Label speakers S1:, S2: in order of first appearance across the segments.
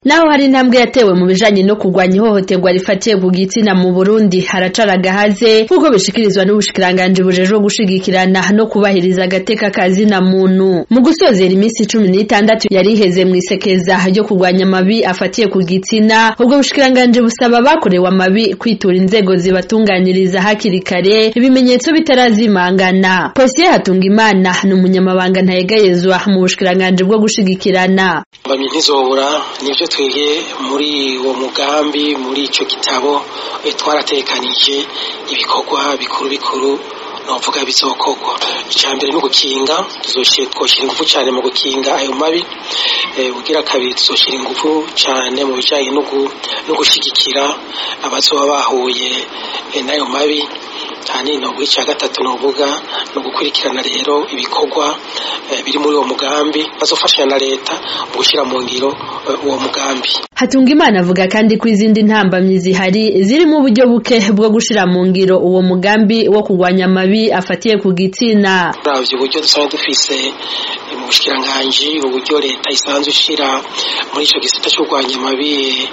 S1: Naho hari intambwe yatewe mu bijanye no kurwanya ihohoterwa rifatiye ku gitsina mu Burundi haracara agahaze nk'uko bishikirizwa n'ubushikiranganji bujejwe gushigikirana no kubahiriza agateka kazina muntu mu gusozera iminsi cumi n'itandatu yari iheze mw'isekeza ryo kurwanya amabi afatiye ku gitsina ubwo bushikiranganji busaba abakorewe amabi kwitura inzego zibatunganiriza hakiri kare ibimenyetso bitarazimangana Posiye Hatungimana ni umunyamabanga ntayegayezwa mu bushikiranganji bwo gushigikirana
S2: mbamye ntizobura nivyo twege muri uwo mugambi muri ico gitabo twaratekanije ibikorwa bikuru bikuru novuga bizokorwa icya mbere ni ugukinga twoshyira ingufu cyane mu gukinga ayo mabi ugira kabiri tuzoshira ingufu cyane mu bijyanye no gushyigikira abazoba bahuye n'ayo mabi cyane novuga icya gatatu novuga ni ugukurikirana rero ibikorwa biri muri uwo mugambi bazofashanya na leta mu gushyira mu ngiro uwo mugambi
S1: Hatungimana avuga kandi ko izindi ntambamyi zihari zirimo uburyo buke bwo gushira mu ngiro uwo mugambi wo kurwanya amabi afatiye ku gitsina
S2: uravye uburyo dusanzwe dufise mu bushikiranganji uburyo leta isanzwe ishira muri ico gisata cyo kurwanya amabi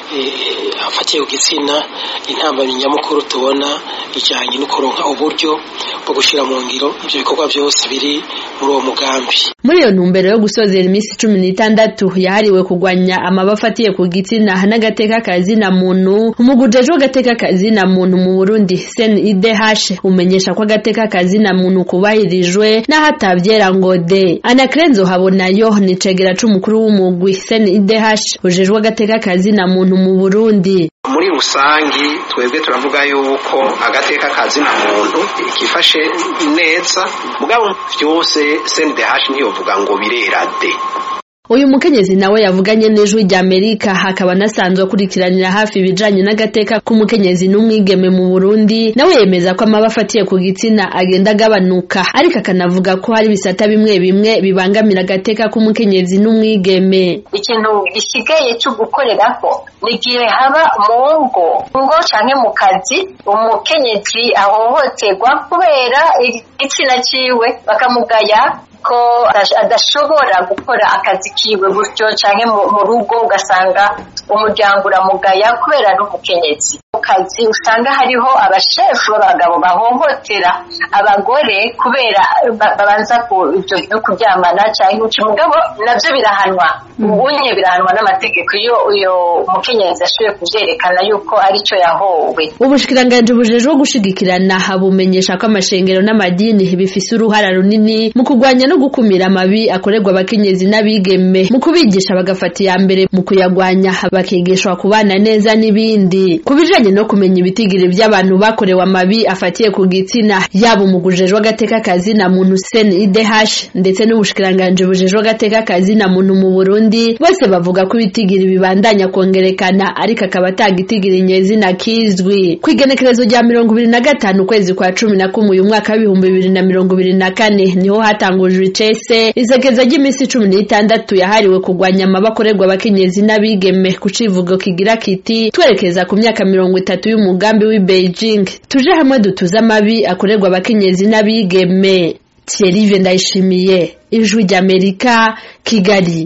S2: afatiye ku gitsina intambamyi nyamukuru tubona ijanye no kuronka uburyo bwo gushira mu ngiro ivyo bikorwa byose biri muri uwo mugambi
S1: muri iyo ntumbero yo gusozera iminsi cumi n'itandatu yahariwe kurwanya amabi afatiye ku gitsina n'agateka kazina muntu umugujejwe agateka kazina muntu mu Burundi CNIDH umenyesha ko agateka kazina muntu kubahirijwe n'ahatavyera ngo de Anakrenzo habonayo ni cegera c'umukuru w'umugwi CNIDH ujejwe agateka kazina muntu mu Burundi
S3: muri rusangi twebwe turavuga yuko agateka kazina muntu kifashe neza mugabo vyose CNDH ntiyovuga ngo birera de
S1: uyu mukenyezi nawe yavuganye n'ijwi rya Amerika hakaba nasanzwe akurikiranira hafi ibijanye n'agateka k'umukenyezi n'umwigeme mu Burundi nawe yemeza ko amaba afatiye ku gitsina agenda agabanuka ariko akanavuga ko hari ibisata bimwe bimwe bibangamira agateka k'umukenyezi n'umwigeme
S4: ikintu gisigaye cyo gukoreraho ni igihe haba mu ngo ngo canke mu kazi umukenyezi ahohoterwa kubera igitsina ciwe bakamugaya ko adashobora gukora akazi kiwe gutyo canke mu rugo ugasanga umuryango uramugaya kubera ari umukenyezi mu kazi usanga hariho abashefu b'abagabo bahohotera abagore kubera babanza ivyo vyo kuryamana canke uca umugabo navyo birahanwa ubunye birahanwa n'amategeko iyo uyo umukenyezi ashoboye kuvyerekana yuko arico yahowe
S1: ubushikiranganji bujejwe gushigikirana bumenyesha ko amashengero n'amadini bifise uruhara runini mu kurwanya no gukumira amabi akorerwa abakenyezi n'abigeme mu kubigisha bagafata iya mbere mu kuyagwanya bakigishwa kubana neza n'ibindi ku bijanye no kumenya ibitigiri by'abantu bakorewe amabi afatiye ku gitsina yaba umugujejwe agateka kazina muntu CNIDH ndetse n'ubushikiranganji bujejwe agateka kazina muntu mu Burundi bose bavuga ko ibitigiri bibandanya kongerekana ariko akaba atagitigiri nyezina kizwi ku igenekerezo rya mirongo ibiri na gatanu ukwezi kwa cumi na kumwe uyu mwaka w'ibihumbi bibiri na mirongo ibiri na kane niho hatangujwe icese izegeza ry'iminsi cumi n'itandatu yahariwe kurwanya amaba akorerwa abakenyezi n'abigeme ku civugo kigira kiti twerekeza ku myaka mirongo itatu y'umugambi w'i Beijing tuje hamwe dutuze amabi akorerwa abakenyezi n'abigeme Thierry Ndayishimiye ijwi ry'Amerika Kigali